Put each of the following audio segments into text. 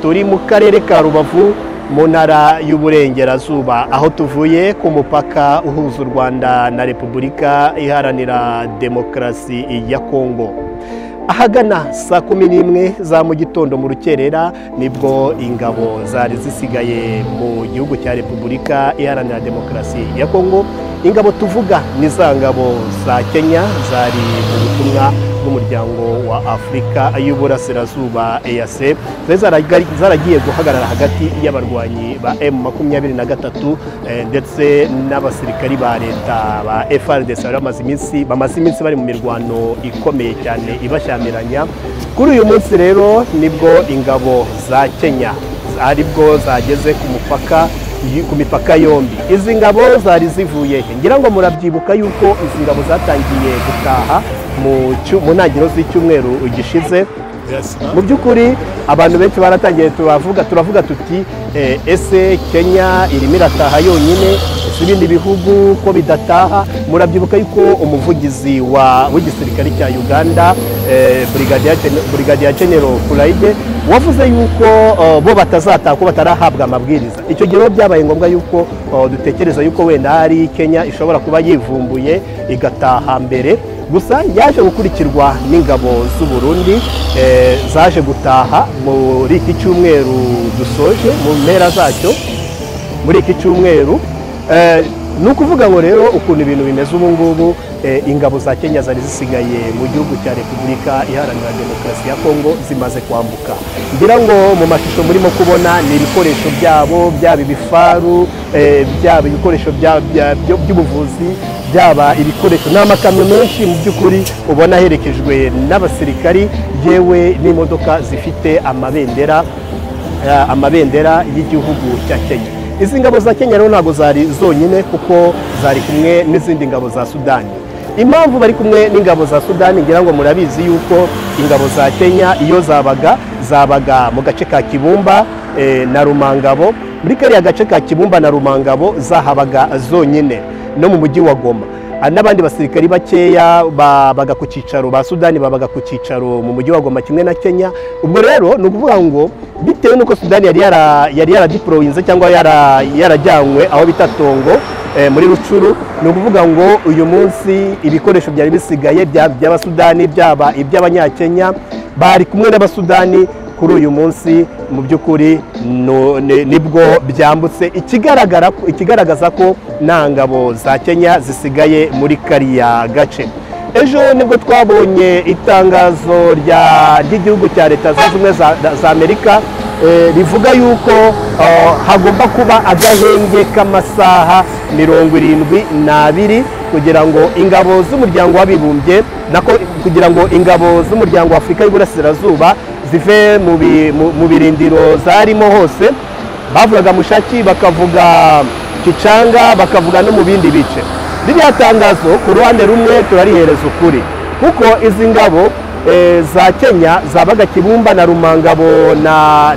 turi mu karere ka rubavu mu ntara y'uburengerazuba aho tuvuye ku mupaka uhuza u rwanda na repubulika iharanira demokarasi ya kongo ahagana saa kumi n'imwe za mu gitondo mu rukerera nibwo ingabo zari zisigaye mu gihugu cya repubulika iharanira demokarasi ya kongo ingabo tuvuga ni za ngabo za kenya zari mu butumwa bw'umuryango wa afurika y'uburasirazuba eyase zaragiye guhagarara hagati y'abarwanyi ba emu makumyabiri na gatatu ndetse n'abasirikari ba leta ba frdc bari bamaze iminsi bamaze iminsi bari mu mirwano ikomeye cyane ibashyamiranya kuri uyu munsi rero nibwo ingabo za kenya aribwo zageze ku mupaka ku mipaka yombi izi ngabo zari zivuye he ngira ngo murabyibuka yuko izi ngabo zatangiye gutaha mu ntangiriro z'icyumweru gishize mu by'ukuri abantu benshi baratangiye turavuga turavuga tuti ese kenya irimo irataha yonyine si ibindi bihugu ko bidataha murabyibuka yuko umuvugizi w'igisirikare cya uganda burigadiya genero kurayide wavuze yuko bo batazataha ko batarahabwa amabwiriza icyo gihe rero byabaye ngombwa yuko dutekereza yuko wenda hari kenya ishobora kuba yivumbuye igataha mbere gusa yaje gukurikirwa n'ingabo z'uburundi zaje gutaha muri iki cyumweru dusoje mu mpera zacyo muri iki cyumweru ni ukuvuga ngo rero ukuntu ibintu bimeze ubu ngubu ingabo za kenya zari zisigaye mu gihugu cya repubulika iharanira demokarasi ya kongo zimaze kwambuka ngira ngo mu mashusho murimo kubona ni ibikoresho byabo byaba ibifaru byaba ibikoresho by'ubuvuzi byaba ibikoresho ni amakamyo menshi mu by'ukuri ubona aherekejwe n'abasirikari yewe n'imodoka zifite amabendera amabendera y'igihugu cya kenya izi ngabo za kenya rero ntabwo zari zonyine kuko zari kumwe n'izindi ngabo za sudani impamvu bari kumwe n'ingabo za sudani ngira ngo murabizi yuko ingabo za kenya iyo zabaga zabaga mu gace ka kibumba na rumangabo muri kariya gace ka kibumba na rumangabo zahabaga zonyine no mu mujyi wa goma n'abandi basirikari bakeya babaga ku cyicaro ba sudani babaga ku cyicaro mu mujyi wa goma kimwe na kenya ubwo rero ni ukuvuga ngo bitewe n'uko sudani yari yaradiporoyinze cyangwa yarajyanywe aho bita tongo muri rucuru ni ukuvuga ngo uyu munsi ibikoresho byari bisigaye by'abasudani byaba iby'abanyakenya bari kumwe n'abasudani kuri uyu munsi mu by'ukuri nibwo byambutse ikigaragaza ko nta ngabo za kenya zisigaye muri kariya gace ejo nibwo twabonye itangazo ry'igihugu cya leta zunze ubumwe za amerika rivuga yuko hagomba kuba agahenge k'amasaha mirongo irindwi n'abiri kugira ngo ingabo z'umuryango w'abibumbye kugira ngo ingabo z'umuryango w'afurika y'uburasirazuba zive mu birindiro zarimo hose bavugaga mushaki bakavuga kicanga bakavuga no mu bindi bice ririya tangazo ku ruhande rumwe turarihereza ukuri kuko izi ngabo za kenya zabaga kibumba na rumangabo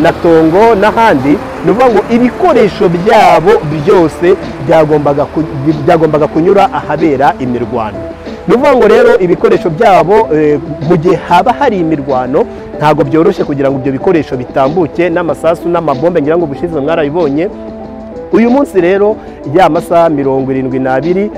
na tongo n'ahandi ni ukuvuga ngo ibikoresho byabo byose byagombaga kunyura ahabera imirwano ni ukuvuga ngo rero ibikoresho byabo mu gihe haba hari imirwano ntabwo byoroshye kugira ngo ibyo bikoresho bitambuke n'amasasu n'amabombe ngira ngo ubushize mwarabibonye uyu munsi rero ya masaha mirongo irindwi n'abiri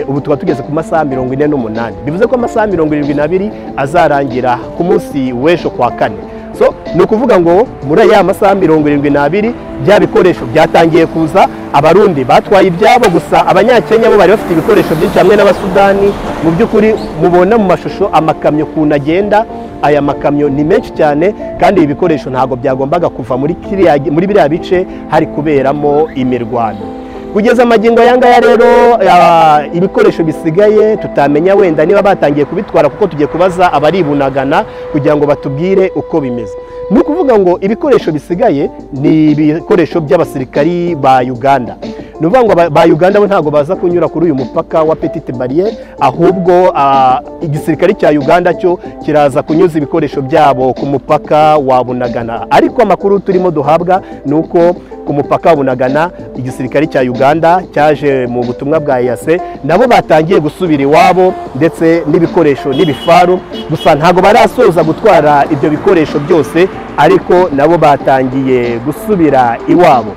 ubu tuba tugeze ku masaha mirongo ine n'umunani bivuze ko amasaha mirongo irindwi n'abiri azarangira ku munsi w'ejo kwa kane so ni ukuvuga ngo muri ya masaha mirongo irindwi n'abiri bya bikoresho byatangiye kuza abarundi batwaye ibyabo gusa abanyakenya bo bari bafite ibikoresho byinshi hamwe n'abasudani mu by'ukuri mubona mu mashusho amakamyo ukuntu agenda aya makamyo ni menshi cyane kandi ibi bikoresho ntabwo byagombaga kuva muri biriya bice hari kuberamo imirwano kugeza amagingo aya ngaya rero ibikoresho bisigaye tutamenya wenda niba batangiye kubitwara kuko tugiye kubaza abaribunagana kugira ngo batubwire uko bimeze ni ukuvuga ngo ibikoresho bisigaye ni ibikoresho by'abasirikari ba uganda ni ukuvuga ngo ba uganda bo ntabwo baza kunyura kuri uyu mupaka wa petite bariyeri ahubwo igisirikare cya uganda cyo kiraza kunyuza ibikoresho byabo ku mupaka wa bunagana ariko amakuru turimo duhabwa ni uko ku mupaka wa bunagana igisirikare cya uganda cyaje mu butumwa bwa eyase nabo batangiye gusubira iwabo ndetse n'ibikoresho n'ibifaru gusa ntabwo barasoza gutwara ibyo bikoresho byose ariko nabo batangiye gusubira iwabo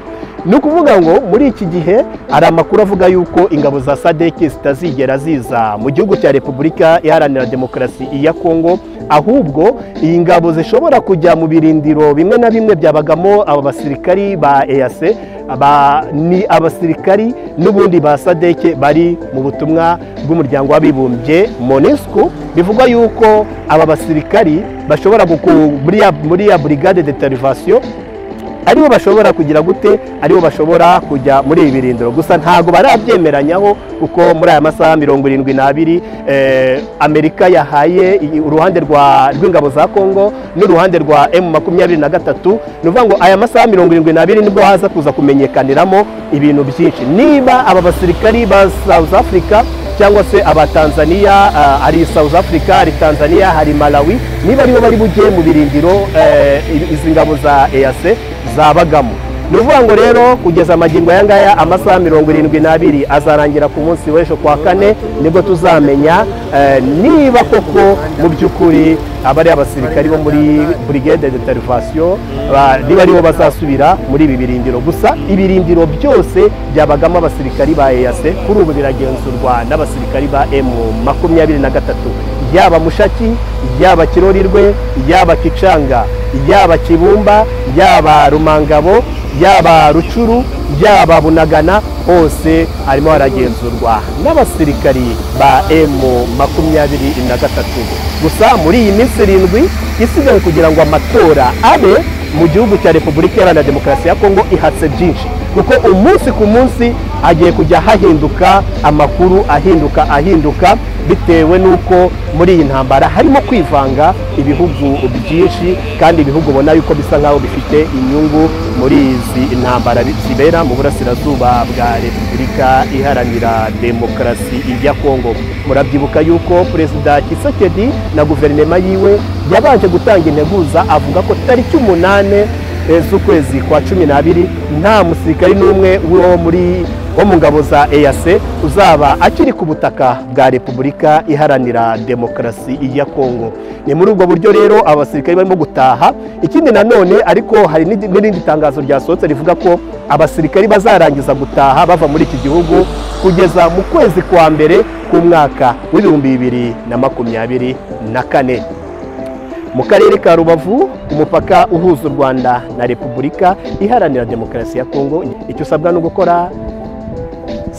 ni ukuvuga ngo muri iki gihe hari amakuru avuga yuko ingabo za sadeki zitazigera ziza mu gihugu cya repubulika iharanira demokarasi ya kongo ahubwo iyi ngabo zishobora kujya mu birindiro bimwe na bimwe byabagamo aba basirikari ba eyase ni abasirikari n'ubundi ba sadeke bari mu butumwa bw'umuryango w'abibumbye monesco bivugwa yuko aba basirikari bashobora muri ya burigade de tarivasiyo aribo bashobora kugira gute aribo bashobora kujya muri ibi birindiro gusa ntabwo barabyemeranyaho kuko muri aya masaha mirongo irindwi n'abiri amerika yahaye uruhande rw'ingabo za kongo n'uruhande rwa emu makumyabiri na gatatu ni ukuvuga ngo aya masaha mirongo irindwi n'abiri nibwo haza kuza kumenyekaniramo ibintu byinshi niba aba basirikari ba south africa cyangwa se abatanzaniya hari south africa hari tanzania hari malawi niba aribo bari bujye mu birindiro izi ngabo za eyase zabagamo ni ukuvuga ngo rero kugeza amagingo aya ngaya amasaha mirongo irindwi n'abiri azarangira ku munsi w'ejo kwa kane nibwo tuzamenya niba koko mu by'ukuri abari abasirikari bo muri burigade de tarivasiyo niba aribo bazasubira muri ibi birindiro gusa ibirindiro byose byabagamo abasirikari ba eyase kuri ubu biragenzurwa n'abasirikari ba emu makumyabiri na gatatu yaba mushaki yaba kirorirwe yaba kicanga yaba kibumba yaba rumangabo yaba rucuru yaba bunagana hose harimo haragenzurwa n'abasirikari ba emu makumyabiri na gatatu gusa muri iyi minsi irindwi isigaye kugira ngo amatora abe mu gihugu cya repubulika iharanira demokarasi ya kongo ihatse byinshi kuko umunsi ku munsi hagiye kujya hahinduka amakuru ahinduka ahinduka bitewe n'uko muri iyi ntambara harimo kwivanga ibihugu byinshi kandi ibihugu ubona yuko bisa nk'aho bifite inyungu muri izi ntambara zibera mu burasirazuba bwa repubulika iharanira demokarasi ya kongo murabyibuka yuko perezida kisekedi na guverinoma yiwe yabanje gutanga integuza avuga ko tariki umunani z'ukwezi kwa cumi n'abiri nta musirikari n'umwe wo muri wo mu ngabo za eyase uzaba akiri ku butaka bwa repubulika iharanira demokarasi ya kongo ni muri ubwo buryo rero abasirikari barimo gutaha ikindi nanone ariko hari n'irindi tangazo ryasohotse rivuga ko abasirikari bazarangiza gutaha bava muri iki gihugu kugeza mu kwezi kwa mbere k'umwaka w'ibihumbi bibiri na makumyabiri na kane mu karere ka rubavu umupaka uhuza u rwanda na repubulika iharanira demokarasi ya kongo icyo usabwa ni ugukora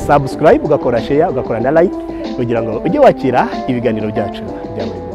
sabusikarayibu ugakora sheya ugakora na layike kugira ngo ujye wakira ibiganiro byacu bya buri